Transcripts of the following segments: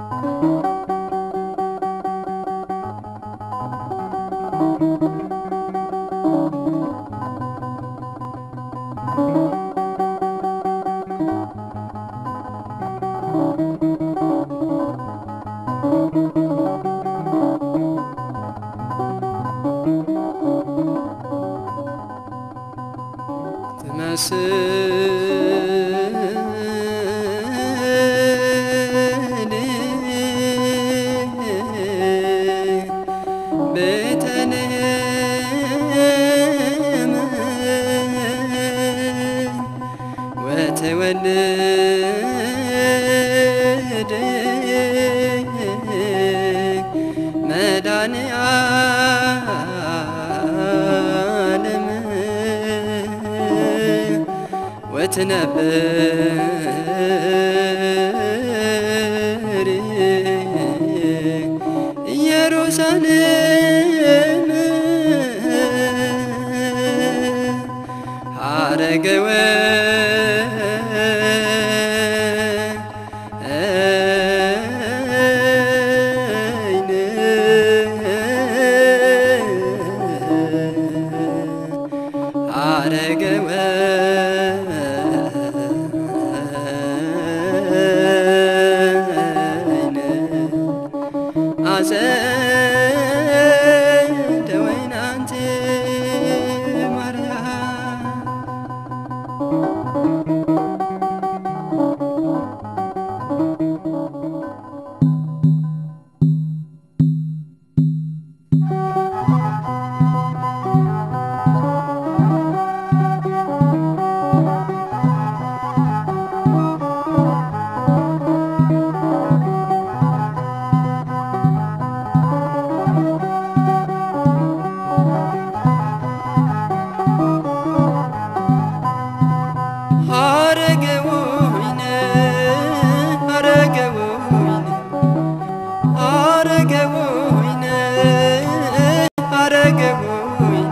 ቤተልሔም ወትወልድ መድኃኔ ዓለም ወትነብር ኢየሩሳሌም ሐረገ ወይን ሐረገ ወይን አጸደ ወይን አንቲ ማርያም ሐረገ ወይን ሐረገ ወይን ሐረገ ወይን ሐረገ ወይን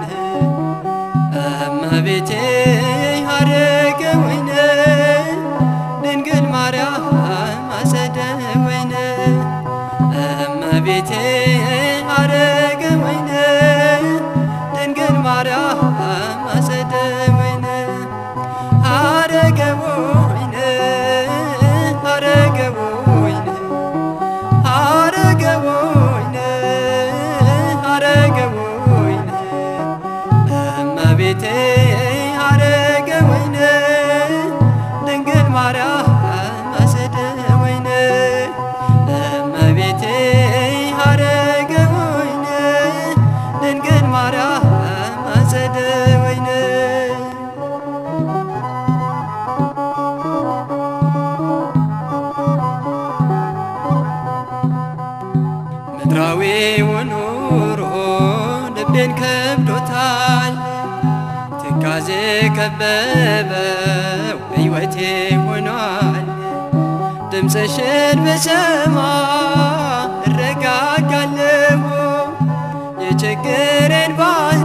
እመቤቴ ሐረገ ወይን ድንግል ማርያም አጸደ ወይን እመቤቴ ሐረገ ወይን ድንግል ማርያም አጸደ ወይን ሐረገ ወይን ሐረገ ወይን ሐረገ ወይን ሐረገ ወይን እመቤቴ ሐረገ ወይን ድንግል ማርያም አጸደ ወይን እመቤቴ ሐረገ ወይን ድንግል ማርያም አጸደ ወይን ምድራዊው ኑሮ ልቤን ከብዶታል፣ ትካዜ ከበበው ሕይወቴ ሆኗል። ድምፅሽን ብሰማ እረጋጋለሁ፣ የችግሬን ባህር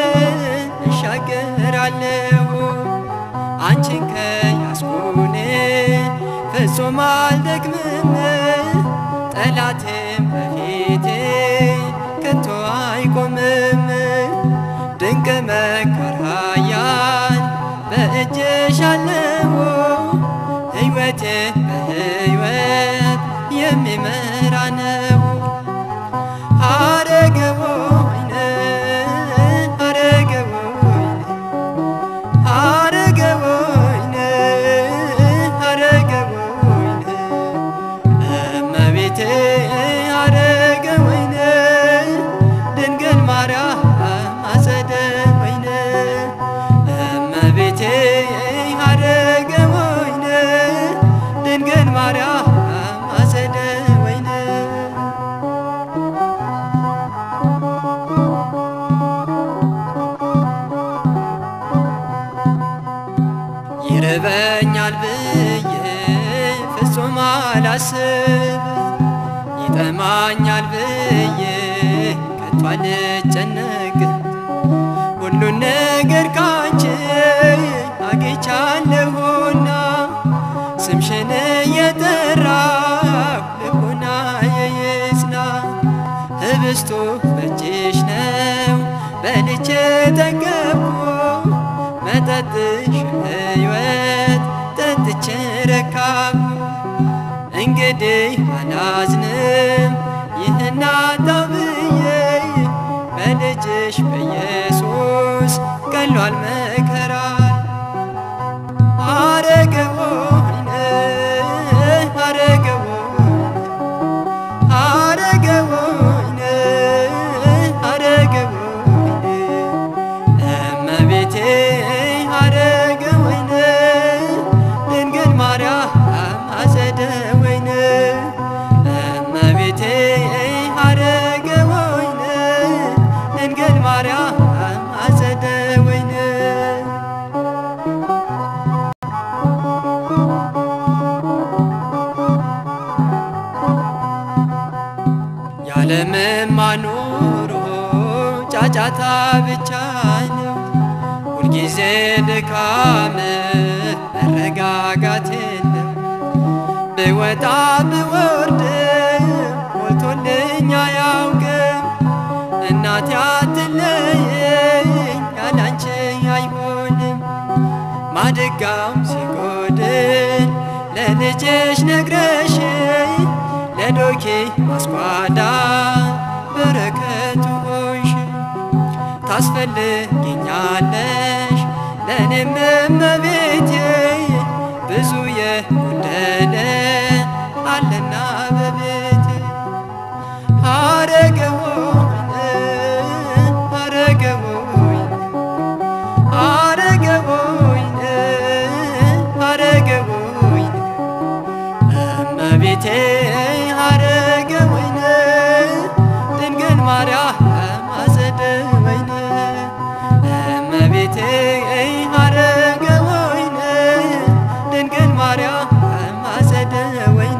እሻገራለሁ። አንቺን ከያዝኩኔ ፍጹም አልደክምም፣ ጠላቴም በፊቴ ከቶ አይቆምም። ድንቅ መካር ኃያል በእጅሽ አለው፣ ሕይወቴ በሕይወት የሚመራ ነው። ሐረገ ወይን ሐረገ ወይን ሐረገ ወይን ሐረገ ወይን እመቤቴ ሐረገ ወይን ድንግል ማርያም አጸደ ወይን እመቤቴ ሐረገ ወይን ድንግል ማርያም አጸደ ወይን ይርበኛል ብዬ ፍጹም አላስብ፣ ይጠማኛል ብዬ ከቶ አልጨነቅ። ሁሉን ነገር ካንቺ አግኝቻለሁና ስምሽን እየጠራሁ ልቡና እንግዲህ አላዝንም ይህን አጣው ብዬ በልጅሽ በኢየሱስ ቀሏል መከራ አረገወይነ አረገወይነ አረገወይነ አረገወይነ እመቤቴ አረገወይነ ድንግል ማርያም አጸደ ወይነ እመቤቴ አረገወይነ ድንግል ማርያም አጸደ ወይነ ያለምማ ኑሮ ጫጫታ ብቻ ነው ሁልጊዜ ድካም መረጋጋት የለም ብወጣ ብወርድ ሞልቶልኝ አያውቅም እናቴ አትለየኝ ያላንቺ አይሆንም ማድጋው ሲጎድል ለልጅሽ ነግረሽ ለዶኬ ማስጓዳ በረከቱ ሆንሽ ታስፈልጊኛለሽ ለእኔም እመቤቴ ብዙ የጎደለ አለና በቤቴ አረገወይነ አረገወይነ አረገወይነ አረገወይነ እመቤቴ አረገወይነ ድንግል ማርያም አጸደ ወይነ እመቤቴ አረገወይነ ድንግል ማርያም አጸደ ወይነ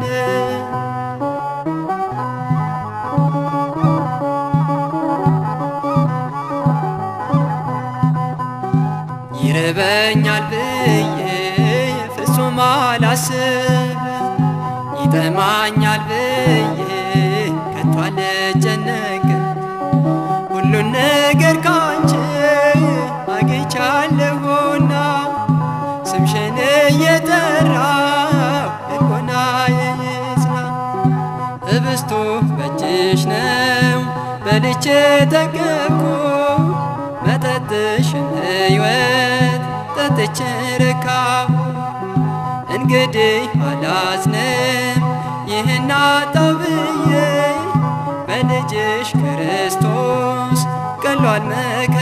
ይርበኛል ብዬ ፍጹም አላስብ ይጠማኛል ብዬ ከቶ አልጨነቅም ሁሉን ነገር ካንቺ አግኝቻለሁና ስምሽን እየጠራው ልቦናዬ ይጽና ህብስቱ በእጅሽ ነው በልቼ ጠገብኩ መጠጥሽን ሕይወት ጠጥቼ ረካሁ እንግዲህ አላዝንም ይህን አጣው ብዬ በልጅሽ ክርስቶስ ቀሏል መከ